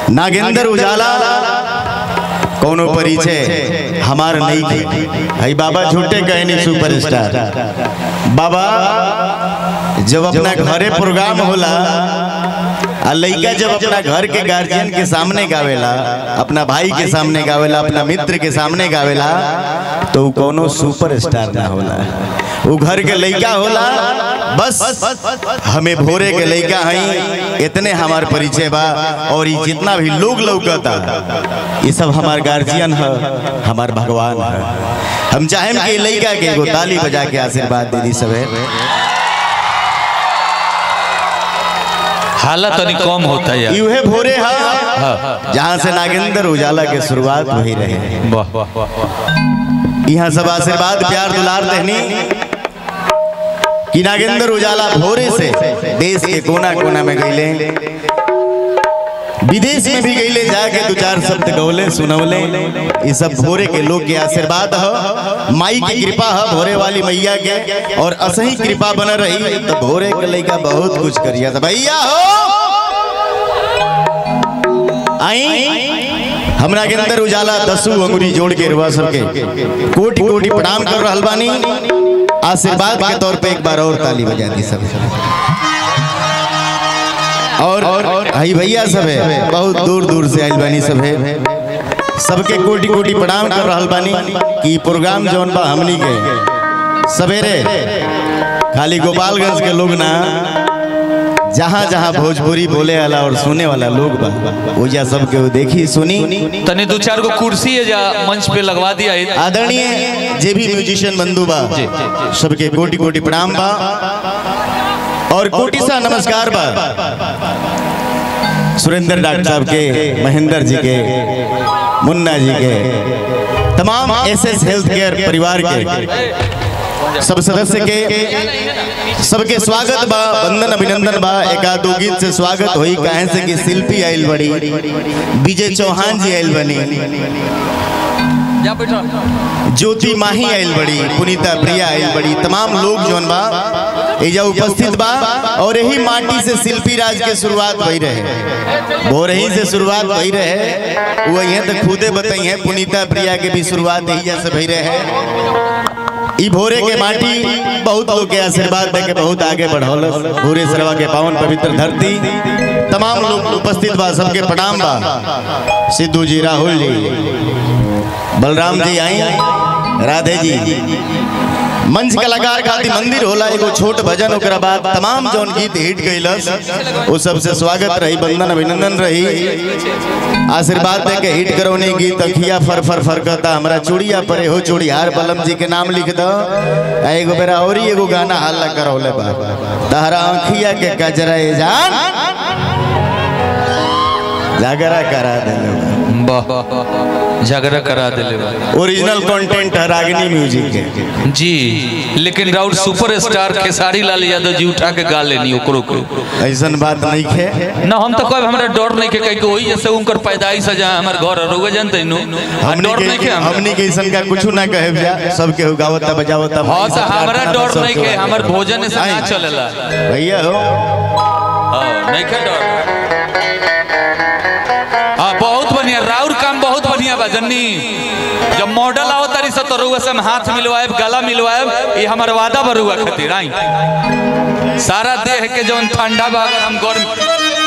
नागेंद्र उजाला कोनो परिचय हमार नहीं थे हई बाबा झूठे कहनी सुपरस्टार बाबा जब अपना घरे प्रोग्राम होला आ लइका जब अपना घर के गार्जियन के सामने गावेला अपना भाई के सामने गावेला अपना मित्र के सामने गावेला तो उ कोनो सुपरस्टार ना होला वो घर के लइका होला बस हमें भोरे के लइका हई इतने हमार परिचय बा और ये जितना भी लोग लौकता ये सब हमार गार्जियन है हमार भगवान है हम चाहें कि लइका के एगो ताली बजा के आशीर्वाद दे दी सबे हालत तनी कम होता है यूहे भोरे है जहाँ से नागेंद्र उजाला के शुरुआत वही रहे वाह वाह वाह यहाँ सब आशीर्वाद प्यार दुलार देनी कि नागेंद्र उजाला भोरे से देश के कोना कोना में गईले विदेश में भी गईले जाके दो चार शब्द गौले सुनौले ये सब भोरे के लोग के आशीर्वाद है माई की कृपा है भोरे वाली मैया के और असही कृपा बन रही तो भोरे के लइका बहुत कुछ करिया था भैया हो आई हमरा के अंदर उजाला दसू अंगुरी जोड़ के रुआ सबके कोटि कोटि प्रणाम कर रहल बानी आशीर्वाद के तौर पे एक बार और ताली बजा दी सब और हई भैया सब है बहुत दूर दूर से आइल बानी सब है सबके कोटि कोटि प्रणाम कर रहल बानी कि प्रोग्राम जौन बा हमनी के सवेरे खाली गोपालगंज के लोग ना जहाँ जहाँ भोजपुरी बोले वाला और सुने वाला लोग बा ओजा सबके वो देखी सुनी तनी दो चार गो कुर्सी है जा मंच पे लगवा दिया है। आदरणीय जे भी म्यूजिशियन बंधु बा सबके कोटि कोटि प्रणाम बा और कोटि सा नमस्कार बा सुरेंद्र डॉक्टर साहब के महेंद्र जी के मुन्ना जी के तमाम एस एस हेल्थ केयर परिवार के सब सदस्य के सबके स्वागत बा वंदन अभिनंदन बा एक आध दो गीत से स्वागत होई काहे से कि शिल्पी आइल बड़ी विजय चौहान जी आइल बनी जा बैठो ज्योति माही आइल बड़ी पुनीता प्रिया आइल बड़ी तमाम लोग जौन बा एजा उपस्थित बा और यही माटी से शिल्पी राज के शुरुआत भई रहे भोरही से शुरुआत भई रहे वो यहाँ तक खुदे बताई है पुनीता प्रिया के भी शुरुआत यही से भई रहे ई भोरे के माटी बहुत लोग के आशीर्वाद दे के बहुत आगे बढ़ौल भोरे सरवा के पावन पवित्र धरती तमाम लोग उपस्थित बा सबके प्रणाम बा सिद्धू जी राहुल जी बलराम जी आई राधे जी मंच कलाकार खातिर मंदिर होला एगो छोट भजन ओकरा बाद तमाम जौन गीत हिट गइलस वो सबसे स्वागत रही बंदन अभिनंदन रही आशीर्वाद दे के हिट करौने गीत अखिया फर फर फरकता हमरा चूड़िया परे हो चूड़ियार बलम जी के नाम लिख दो आ एगो बेरा और ही एगो गाना हल्ला करौले बा तहरा अखिया के कजरा ए जान जागरा करा देले बा। वाह झगड़ा करा दिले बा। ओरिजिनल कंटेंट है रागिनी म्यूजिक के जी लेकिन राउर सुपर स्टार खेसारी लाल यादव जी उठा के गा लेनी ओकरो को ऐसन बात नहीं है ना हम तो कब हमरा डर नहीं के कहीं के वही जैसे उनकर पैदाइश है जहाँ हमर घर रहुए जानते नु हमनी डर नहीं के के हमरा हमनी के ऐसन का कुछ ना कहे जा सब के गावता बजावता हाँ तो हमरा प्रार्थना डर सब नहीं के के हमर भोजन से ना आई। चलेला भैया हो हाँ, नहीं के डर हाँ बहुत बढ़िया राउर काम बहुत बढ़िया बा जन्नी जब मॉडल आओ तारी से तो रुआ से हम हाथ मिलवाएब गला मिलवाएब ये हमार वादा बा रुआ खातिर आई सारा देह के जौन ठंडा बा अगर हम गर्म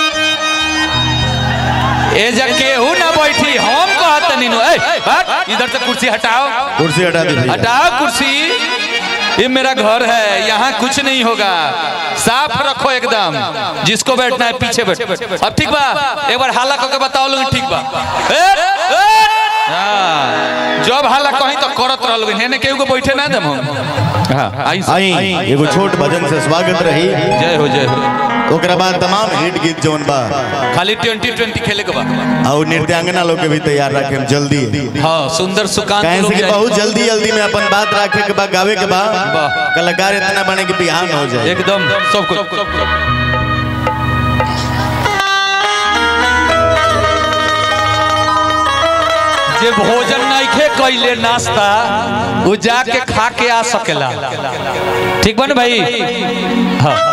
ए जा केहू ना बैठी हम कहत नीनु ए हट इधर से कुर्सी हटाओ कुर्सी हटा दी भैया हटाओ कुर्सी ये मेरा घर है यहाँ कुछ नहीं होगा साफ रखो एकदम जिसको बैठना है पीछे बैठ अब ठीक बा एक बार हाला करके बताओ लोग ठीक बा ए, ए, हाँ, जब हाला कहीं तो करत रह लोग हेने केहू को बैठे ना दम हम हाँ, आई आई एगो छोट भजन से स्वागत रही जय हो जय हो ओकरा बाद तमाम हिट गीत जौन बा खाली ट्वेंटी ट्वेंटी खेले के बा और नृत्यांगना लोग के भी तैयार रखे हम जल्दी हाँ सुंदर सुकांत कहे लोग से कि जाए। बहुत जल्दी जल्दी में अपन बात रखे के बा गावे के बा वाह। कलाकार इतना बने कि बिहान हो जाए एकदम सब कुछ जे भोजन नइखे कैले नाश्ता वो जाके खा के आ सकेला ठीक बा ना भाई हाँ